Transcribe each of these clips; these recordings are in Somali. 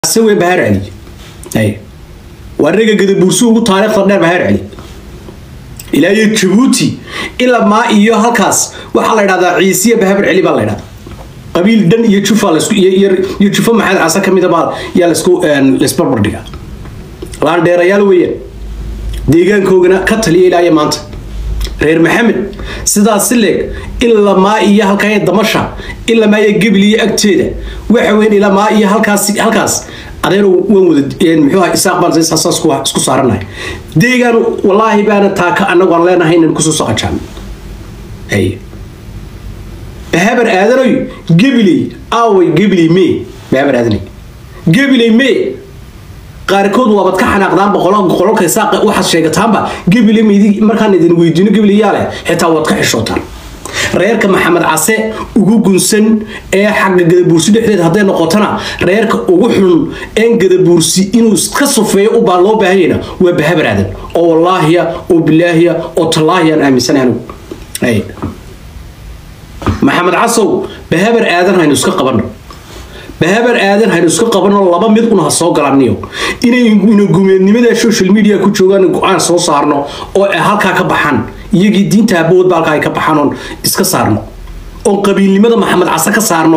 asawe bahar celi waa rega gadabuursi ugu taariikhda dheer bahar celi ilaa iyo jabuuti ilaa maa iyo halkaas waxaa la idhahdaa ciisiya bahabar celi baa la idhahdaa qabiil dhan iyo jufa iyo jufo maxamed case ka mida baa yaa lasku laisbarbardhiga laandheerayaal weeyaan deegaankoogana ka taliya ilaa iyo maanta reer maxamed sidaas si leeg ilaa maa iyo halkaa damasha ilaa maa iyo gebil iyo agteeda waxa weyn ilaa maa iyo halkaas halkaas adeer waan wada muxuu ahaa isaaq baan saas isku saaranahay deegaan wallaahi baana taaka annagu aan leenahay inaan kusoo saqajaan hay bahabar aadanoy gebiley aaway gebiley mee bahabar aadanay gebiley mee qaarkood waabad ka xanaaqdaan boqololka isaaq waxaad sheegataanba gebile midi markaan idin weydiino gebilayaa leh xitaa waad ka xishootaan reerka maxamed case ugu gunsan ee xagga gadabuursi dhexdeed hadday noqotona reerka ugu xun een gadabuursi inuu iska sufeeyo ubaa loo baahanyana waa bahabar aadan oo wallaahiya oo bilaahiya oo tallaahiya aan aaminsanahay anigu maxamed casow bahabar aadan haynu iska qabanno bahabar aadan haynu iska qabano laba mid una ha soo galaniyo inaynu gumeednimada social media ku joogaan go-aan soo saarno oo halkaa ka baxaan iyagii diinta aboodba halkaa ay ka baxaan oon iska saarno oon qabiilnimada maxamed case ka saarno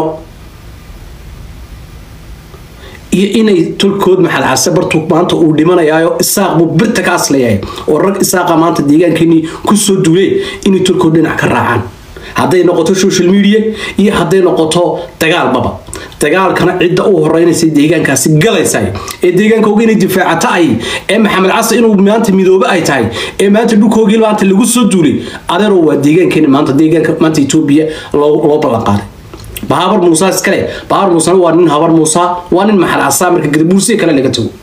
iyo inay tolkood maxamed case bartu maanta uu dhimanayaayo isaaq buu birta ka aslayahay oo rag isaaqa maanta deegaankeenii kusoo duulee inay tolkood dhinac ka raacaan hadday noqoto social media iyo hadday noqoto dagaalbaba dagaalkana cidda u horeynaysa deegaankaasi galaysa ee deegaankooga inay difaacato ay ee maxamed case inuu maanta midoobe ay tahay ee maanta dhulkoogii maanta lagu soo duulay adeero waa deegaankeeni maanta deegaanka maanta etoobiya loo ballan qaaday bahabar muusa iskale bahabar muusana waa nin habar muusa waa nin maxamed case marka gadabuursiga kale laga tago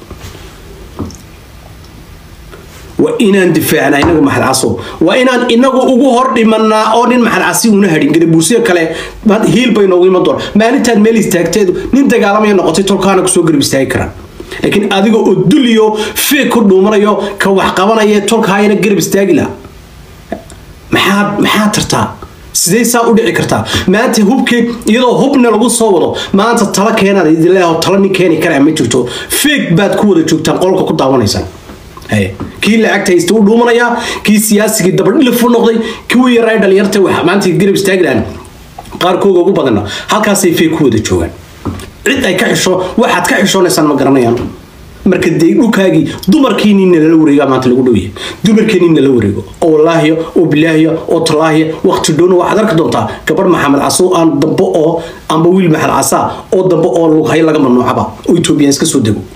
waa inaan difaacnaa inagu maxad caso waa inaan inagu ugu hor dhimanaa oo nin maxad casi una hadhin gadabuursiga kale hiil bay noogu iman doona maalintaan meel istaagteedu nin dagaalamaya noqotay tolkaana kusoo garab istaagi karaan laakiin adiga oo duliyo feeg ku dhuumanayo ka wax qabanaya tolkaayana garab istaagi laha maxaad maxaad tartaa sidee saa u dhici kartaa maanta hubkeen iyadoo hubna lagu soo wado maanta tala keenaad idinleeho tala nin keeni karaa ma jirto feeg baad ku wada joogtaan qolka ku daawanaysaan kii lacagta haysta u dhuumanayaa kii siyaasigii dabadhilif u noqday kuwii yaraa dhalinyarta wax maanta garab istaagi lahaan qaarkooga ugu badana halkaasay fee ku wada joogaan cid ay ka xisho waxaad ka xishoonaysaan ma garanayaan marka dee dhulkaagii dumarkiinii nalala wareega maanta lagu dhowyahay dumarkeenii nala wareego oo wallaahiya oo bilaahiya oo tallaahiya waqti dhowna waxaad arki doontaa gabarh maxamed caso aan dambe oo amba wiil maxamed casaa oo dambe oo lughayo laga mamnuucaba oo etoobiyaan iska soo dego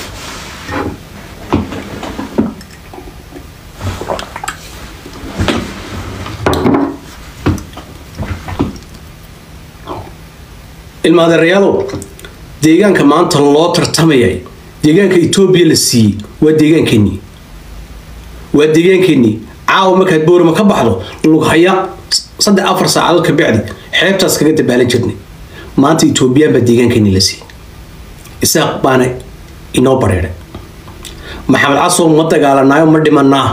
ilmaadeerayaalow deegaanka maanta loo tartamayay deegaanka etoobiya la siiyey waa deegaankeenii waa deegaankeenii caawa markaad boorama ka baxdo lughaya saddex afar saacadood ka bacdi xeebtaas kaga dabaalan jirnay maanta etoobiyaan baa deegaankeenii la siiyey isaaq baana inoo bareeray maxamed casow ma dagaalanaayo ma dhimanaa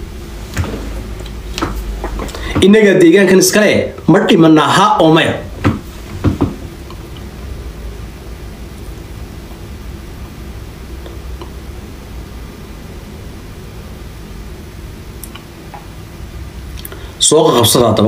innagaa deegaankan iskale ma dhimanaa ha oo maya soo qabsada haddaba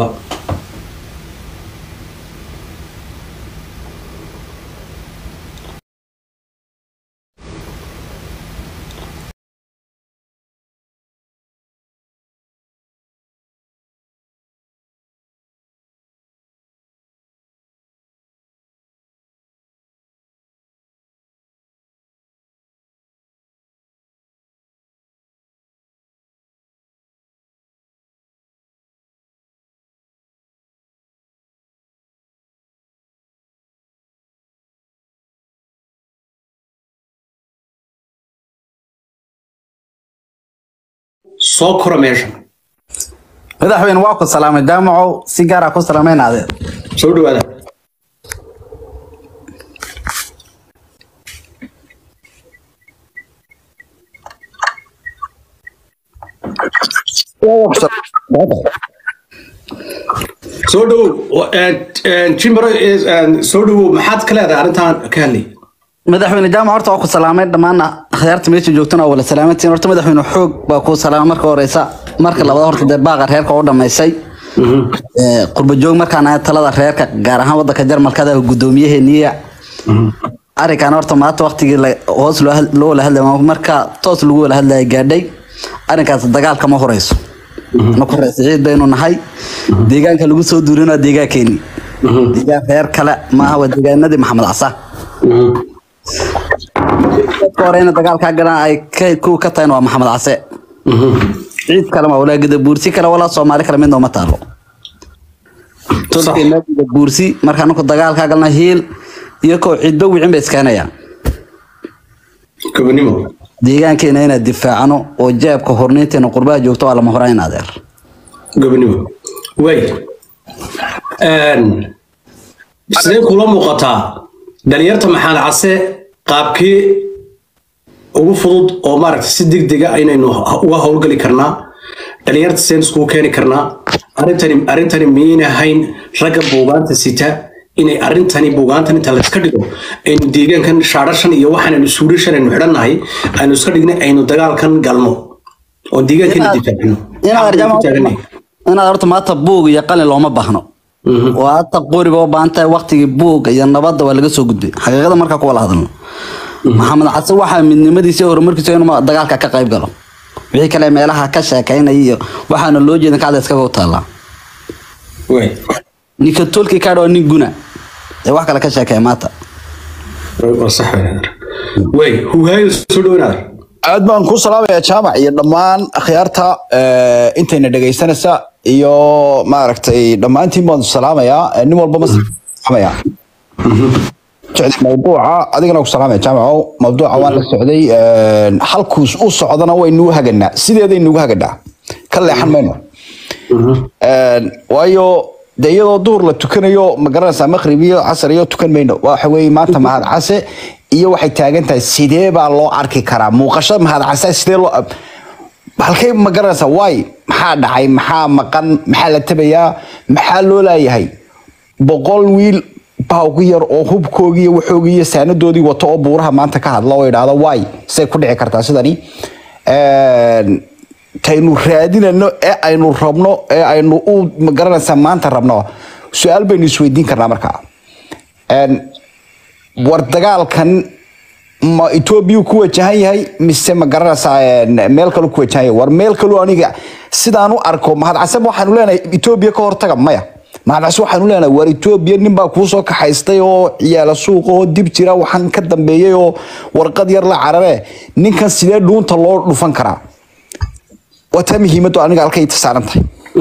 soo kora meesha madaxweyne waa ku salaamay daamacow si gaara ku salaamaynaade soo dhawaada soo dhawow jimbaro soo dhawow maxaad ka leedahay arrintan ka hadlay madaxweyne jaamac horta waa ku salaamay dhammaan akhyaarta meesha joogtana waa wala salaamantiin horta madaxweyne xoog baa ku salaamay marka horeysa marka labaad horta dee baaqa reerka u dhamaysay Ee, qurba joog markaan ahay talada reerka gaar ahaan wadanka jarmalkada guddoomiyaheeniya arrinkan horta maanta waqtigii la- hoos loo had- loo wala hadlay marka toos lagu wala hadlaya gaadhay arrinkaas dagaal kama horeyso anaku reer siciid baynu nahay deegaanka lagu soo duurin waa deegaankeeni deegaan reer kale maaha waa deegaanadii maxamed casa dadka horeyna dagaalkaa galaan ay ka kuwa ka tahayna waa maxamed case ciid kale ma walaa gada buursi kale walaa soomaali kale midna uma taalo tolkeena gada buursi marka anaku dagaalkaa galna hiil iyo koo cidba wicin bay iskeenayaan gobonimo deegaankeena inaad difaacno oo jeebka horniinteena qurbaha joogto waa lama horaan adeer gobonimo way sidee kula muuqataa dhalinyarta maxamed case qaabkii ugu fudud oo maaragtay si degdega inaynu h- uga howlgali karnaa dhalinyarta seen iskugu keeni karnaa arrintani arrintani miyayna hayn ragga buugaanta sita inay arrintani buugaantan inta layska dhigo aynu deegaankan shaadhashan iyo waxaanaynu suudhashan aynu xidhannahay aynu iska dhignay aynu dagaalkan galno oo deegaankeena difaacino inaad Xaqaynu ku taagannahay. inaad horta maanta buug iyo qalin looma baahno oo hata qoriba u baahan tahay waqtigii buugga iyo nabadda waa laga soo gudbay xaqiiqada markaa kuwala hadalno maxamed case waxaa midnimadiisa iyo horumarkiisa inuu dagaalka ka qayb galo wixii kale meelaha ka sheekaynaya iyo waxaana loo jeedin kacda iskaga u taallaa way ninka tolki kaadha waa nin guna ee wax kale ka sheekeeya maanta waa sax weyn way hugaayo soo dhownaada aad baan ku salaamayaa jaamac iyo dhammaan akhyaarta eh, intayna dhegaysanaysa iyo maaragtay dhammaantiin baan salaamayaa Eh, nin walba ma salaamaya socday mawduuca adigana ku salaamaya jaamaco mawduuca waan la socday Eh, halkuus u socdana waynugu haganaa sideedaynugu haganaa ka leexan mayno Een, waayo de iyadoo duhur la tukanayo ma garanaysaa maqrib iyo casar iyo tukan mayno waxa weeye maanta mahad case iyo waxay taagan tahay sidee baa loo arki karaa muuqashada mahad case sidee loo halkay ma garanaysaa waay maxaa dhacay maxaa maqan maxaa la tabayaa maxaa loo laayahay boqol wiil baa ugu yar oo hubkoogii iyo waxoogii iyo saanadoodii wato oo buuraha maanta ka hadla oo idhaahda waay say ku dhici kartaa sidani Een, taynu raadinayno ee aynu rabno ee aynu u magaranaysaa maanta rabno su-aal baynu isweydiin karnaa markaa Een, war dagaalkan ma etoobiya ku wajahan yahay mise ma garanaysaa een, meel kalu ku wajahan yahay war meel kalu aniga sidaan u arko mahadcasab waxaanu leenahay etoobiya ka hortaga maya mahadcase waxaanu leenahay war etoobiya nin baa kuu soo kaxaystay oo ciyaala suuqa oo dib jira waxaan ka dambeeyey oo warqad yar la carare ninkan sidee dhuunta loo dhufan karaa waa taa muhiimaddu aniga halkay saaran tahay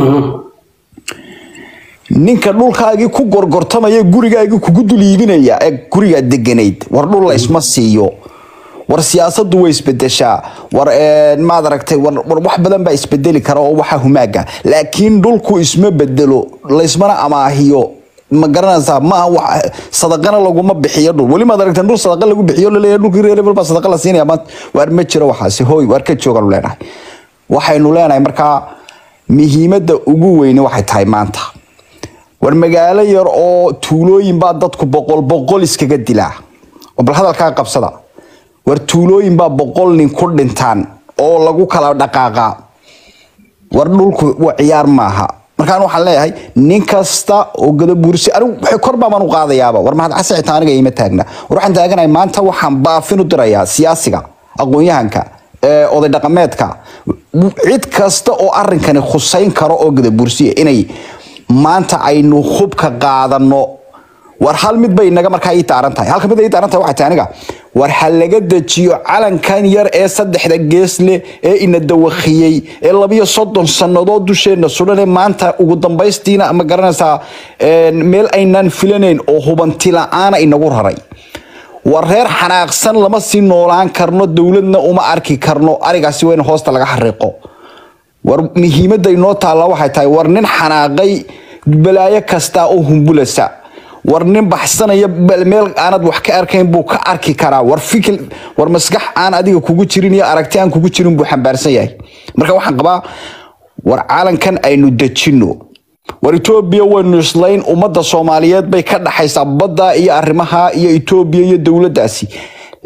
ninka dhulkaagii ku gorgortamaya gurigaagii kugu dul iibinaya ee gurigaa deganayd war dhul la isma siiyo war siyaasadu way isbedeshaa war een, maad aragtay war war wax badan baa isbedeli kara oo waxa humaaga laakiin dhulku isma bedelo laysmana amaahiyo ma garanaysaa maaha wax sadaqana laguma bixiyo dhul weli maad aragteen dhul sadaqa lagu bixiyo laleeyahay dhulkii reer hebel baa sadaqa la siinaya maanta waar ma jiro waxaasi hooy waar ka joogaanu leenahay waxaynu leenahay markaa muhiimadda ugu weyne waxay tahay maanta war magaalo yar oo tuulooyin baa dadku boqol boqol iskaga dilaa oo bal hadalkaa qabsada war tuulooyin baa boqol nin ku dhintaan oo lagu kala dhaqaaqaa war dhulku waa ciyaar maaha markaan waxaan leeyahay nin kasta oo gadabuursi anigu waxay kor baan u qaadayaaba war mahad case xitaa aniga ima taagna war waxaan taaganahay maanta waxaan baafin u dirayaa siyaasiga aqoon-yahanka ee oday dhaqameedka cid kasta oo arrinkani khusayn karo oo gadabuursiya inay maanta aynu hubka qaadano war hal mid bay inaga markaa ii taaran tahay halka mid ay ii taaran tahay waxay tahay aniga war ha laga dejiyo calankan yar ee saddexda gees leh ee ina dawakiyey ee labiyo soddon sannadood dusheena sudan ee maanta ugu dambaystiina ma garanaysaa een, meel aynaan filanayn oo hubanti la-aana inagu raray war reer xanaaqsan lama sii noolaan karno dowladna uma arki karno arigaasi waa in hoosta laga xariiqo war muhiimadda inoo taalla waxay tahay war nin xanaaqay balaayo kasta oo humbulasa war nin baxsanaya bal meel aanad wax ka arkayn buu ka arki karaa war fikir war maskax aan adiga kugu jirin iyo aragti aan kugu jirin buu xambaarsan yahay marka waxaan qabaa war calankan aynu dejino war etoobiya waynu islayn ummadda soomaaliyeed bay ka dhaxaysaa badda iyo arrimaha iyo etoobiya iyo dowladdaasi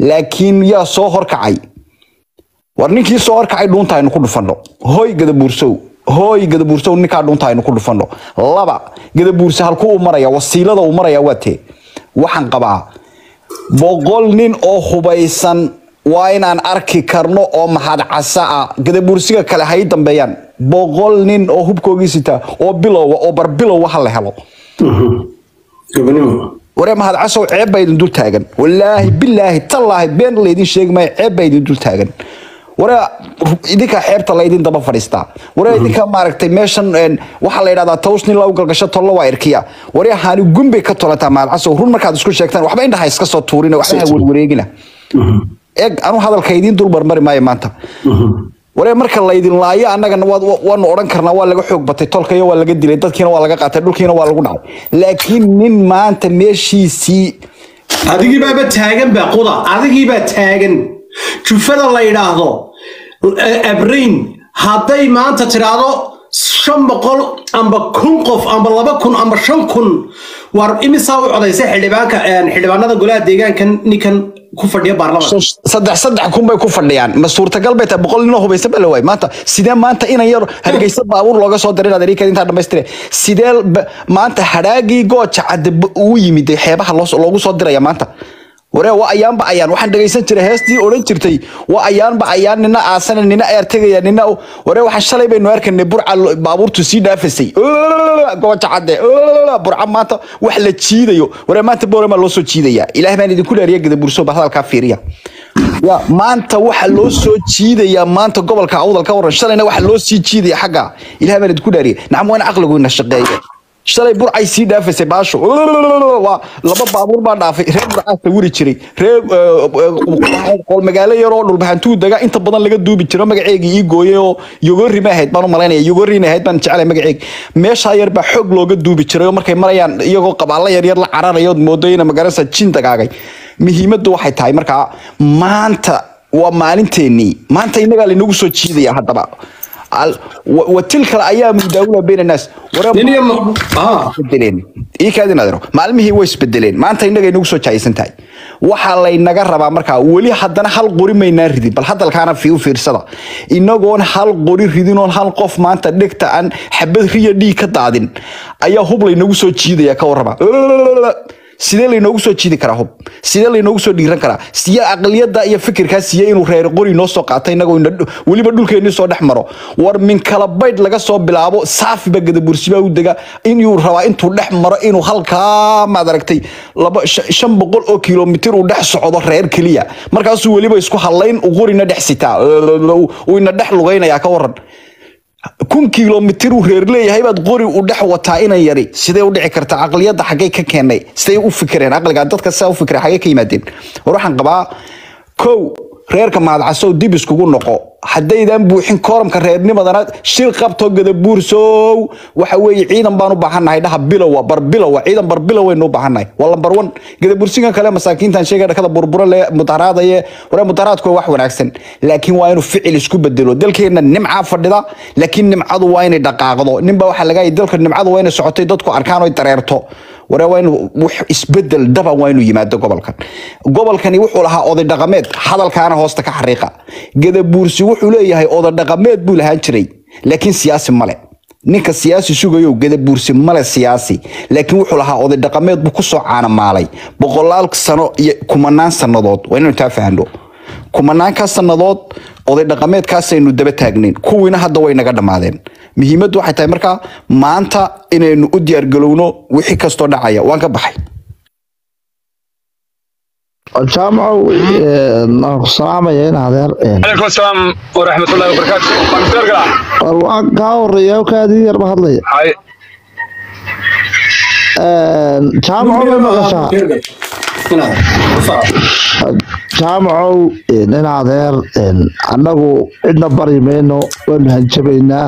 laakiin yaa soo horkacay war ninkii soo horkacay dhuunta aynu ku dhufanno hooy gadabuursow hooy gadabuursow ninkaa dhuunta aynu ku dhufanno laba gadabuurse halkuu u maraya wasiilada uu maraya waa tee waxaan qabaa boqol nin oo hubaysan waa inaan arki karno oo mahad casa ah gadabuursiga kale hay dambeeyaan boqol nin oo hubkoogii sita oo bilowa oo barbilowa ha la helo gobonimo waree mahad casow ceeb baa idin dul taagan walaahi bilaahi tallaahi been laydin sheegi maayo ceeb baa idin dul taagan waree idinka xeebta laydin daba fadhiistaa waree idinka maaragtay meeshan een, waxaa la yidhahdaa tawsnin lagu galgasho tollo waa irkiya waree haani gumbay ka tolataa mahad casow run markaad isku sheegtaan waxba indhaha iska soo tuurina waxba ha werwareegina eeg anu hadalka idiin dul marmari maayo maanta waree marka laydin laayo annagana waad- wa- waanu odhan karnaa waa laga xoog batay tolkayo waa laga dilay dadkiina waa laga qaatay dhulkiina waa lagu dhacay laakiin nin maanta meeshiisii adigii baaba taagan baa quda adigii baa taagan jufada la yidhaahdo eh, abrain hadday maanta tidhaahdo shan boqol amba kun qof amba laba kun amba shan kun war imisaa u codaysay xildhibaanka eh, xildhibaanada golaha deegaankan ninkan ku fadhiya baarlamaanka saddex saddex kun bay ku fadhiyaan ma suurtagal bay tahay boqol ninoo hubaysan baa la waayay maanta sidee maanta inan yar hargeysa baabuur looga soo diray inaad erika intaa dhamaystire sidee ba- maanta hadhaagii gooja cadde b- uu yimid ee xeebaha loo- loogu soo diraya maanta waree waa ayaanba ayaan waxaan dhegaysan jiray heestii odhan jirtay waa ayaanba ayaan nina aasana nina eer tegaya nina waree waxaan shalay baynu arkanay burca lo- baabuurtu sii dhaafasay gooja cadde burca maanta wax la jiidayo waree maanta boorama loo soo jiidaya ilaah baan idinku dhaariya gadaburso ba hadalkaa fiiriya ya maanta waxa loo soo jiidayaa maanta gobolka awdal ka waran shalayna waxa loo sii jiidaya xagga ilaah baan idinku dhaariya nacam waa in caqligu ina shaqeeya shalay burcay sii dhaafaysay baasho waa laba baabuur baa dhaafay reer burcaa sawiri jiray reer qol magaalo yar oo dhulbaxantuu daga inta badan laga duubi jiro magaceegii ii gooyay oo yogori ma ahayd baan u malaynaya yogorina ahayd baan jeclay magaceeg meeshaa yar baa xoog looga duubi jiray oo markay marayaan iyagoo qabaalo yar yar la cararayo ood moodo ina magaranaysa jin dagaagay muhiimaddu waxay tahay markaa maanta waa maalinteennii maanta innagaa linagu soo jiidaya haddaba Al- wa wa tilka ayaamu daawula bayna naas waree nin iyo ma- ah isbedeleen ii kaadin adero maalmihii way isbedeleen maanta innaga inagu soo jahaysan tahay waxaa laynaga rabaa markaa weli haddana hal qori maynaan ridin bal hadalkaana fi u fiirsada inagoon hal qori ridin oon hal qof maanta dhegta aan xabad riya dhiig ka daadin ayaa hub laynagu soo jiidaya ka warrama sidee laynoogu soo jiidi karaa hub sidee laynoogu soo dhiiran karaa siye aqliyada iyo fikirkaa siye inuu reer qori noo soo qaata inagoo ina- weliba dhulkeennii soo dhex maro war min kala baydh laga soo bilaabo saafiba gadabursiba u dega inuu rabaa intuu dhex maro inuu halkaa maad aragtay laba shan- shan boqol oo kilomitir uu dhex socdo reer keliya markaasuu weliba isku hadlayn uu qorina dhex sitaa uu ina dhex lugaynayaa ka waran kun kilomitir uu reer leeyahay baad qori u dhex wataa inan yari sidee u dhici kartaa caqliyadda xaggay ka keenay sidee u fikireen caqliga dadka sidaa u fikireen xaggay ka yimaadeen war waxaan qabaa kow reerka mahadcasow dib iskugu noqo haddaydan buuxin kooramka reernimadana shir qabto gadabuursow waxa weeye ciidan baan u baahannahay dhaha bilowa bar bilowa ciidan bar bilow waynu u baahannahay waa lambar one gadabuursigan kale masaakiintan sheegay dhakada burbura le mudaharaadaye waree mudaharaadku waa wax wanaagsan laakiin waa inuu ficil isku bedelo dalkeenna nimcaa fadhida laakiin nimcadu waa inay dhaqaaqdo ninba waxaa laga yahay dalka nimcadu waa inay socotay dadku arkaan oy dareerto waree waa inuu wax isbedel daban waa inuu yimaado gobolkan gobolkani wuxuu lahaa oday dhaqameed hadalkaana hoosta ka xariiqa gadabuursi wuxuu leeyahay oday dhaqameed buu lahaan jiray laakiin siyaasi male ninka siyaasi sugayo gadabuursi male siyaasi laakiin wuxuu lahaa oday dhaqameed buu kusoo caanamaalay boqolaal sano iyo kumanaan sannadood waa inaynu taa fahno kumanaankaa sannadood oday dhaqameedkaasaynu daba taagnayn kuwiina hadda way naga dhammaadeen muhiimaddu waxay tahay markaa maanta inaynu u diyaargalowno wixii kastoo dhacaya waan ka baxay jaamacow waan ku salaamaya in adeer عليكم السلام ورحمة الله وبركاته waan soo galaa war waan kaa horeeya kaadii yarba hadlaya hay jaamacow way maqashaa jaamacow in adeer annagu cidna bari mayno waanu hanjabaynaa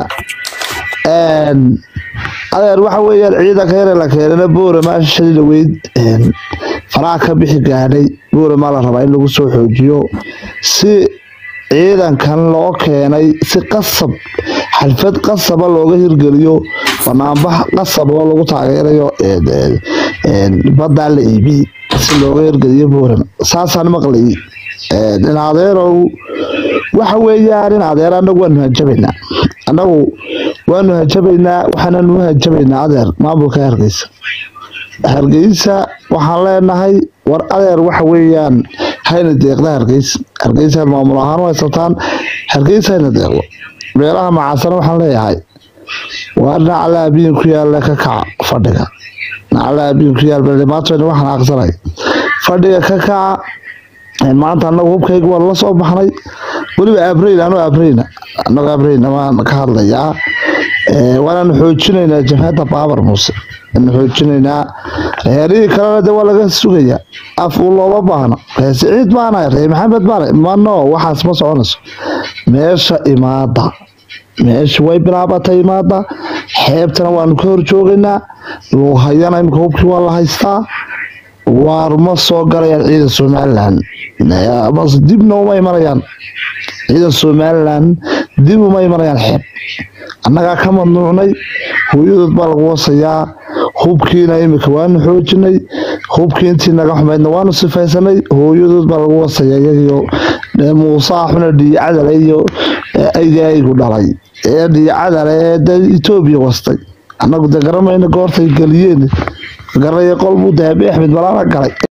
adeer waxa weeyaan ciidanka yare la keenana boorama shali dhaweyd faraha ka bixi gaadhay boorama la rabaa in lagu soo xoojiyo si ciidankan loo keenay si qasab xalfad qasaba looga hirgeliyo banaanbax qasab oo lagu taageerayo baddaa la iibi si looga hirgeliyo boorama saasaan maqlayay in adeerow waxa weeyaan in adeer anagu waanu hanjabaynaa anagu waanu hanjabaynaa waxaananu hanjabaynaa adeer maamulka hargeysa hargeysa waxaan leenahay war adeer waxa weeyaan hayna deeqda hargeysa hargeysa maamul ahaan u haysataan hargeysa hayna deeqdo meelaha macaasana waxaan leeyahay waa nacla abiyin ku yaalla ka kaca fadhiga nacla abiyin ku yaal baldhimaatona waxaan aqsanay fadhiga ka kaca maanta anagu hubkayga waan la soo baxnay weliba abrayn anoo abrayna anago abrayna waan ka hadlayaa waanaanu xoojinaynaa jabhadda baabar muuse waanu xoojinaynaa reerihii kalena de waa laga sugayaa af uu looma baahno ree siciid baana ree maxamed baana mano waxaas ma soconayso meesha imaada meesha way bilaabatay imaada xeebtana waanu ka horjoogaynaa luuhayana imika hubkii waa la haystaa waar ma soo galayaan ciidan somalilan dibna uma imanayaan ciidan somalilan dib uma imanayaan xeeb annagaa ka mamnuucnay hooyadood baa lagu wasayaa hubkiina imika waanu xoojinay hubkii intii naga xumaydna waanu sifaysanay hooyadood baa lagu wasayaa iyagiyo muuse axuna dhiyacadale iyo aygu dhalay ee dhiyacadale ee de etoobiya wastay annagu de garamayna goortay geliyeen garaya qolbuu dahabi axmed malaana galay